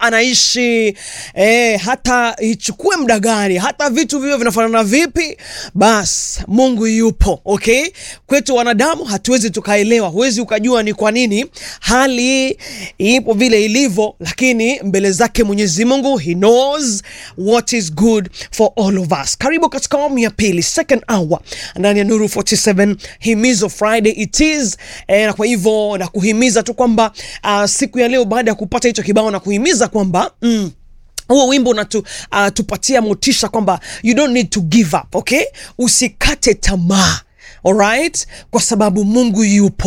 anaishi eh, hata ichukue muda gani, hata vitu vivyo vinafanana vipi, bas Mungu yupo. Okay, kwetu wanadamu hatuwezi tukaelewa, huwezi ukajua ni kwa nini hali ipo vile ilivyo, lakini mbele zake Mwenyezi Mungu he knows what is good for all of us. Karibu katika awamu ya pili, second hour ndani ya Nuru 47 Himizo Friday it is eh, na kwa hivyo na kuhimiza tu kwamba uh, siku ya leo baada ya kupata hicho kibao na kuhimiza kwamba mm, huo wimbo unatupatia uh, motisha kwamba you don't need to give up, okay? Usikate tamaa, alright, kwa sababu Mungu yupo.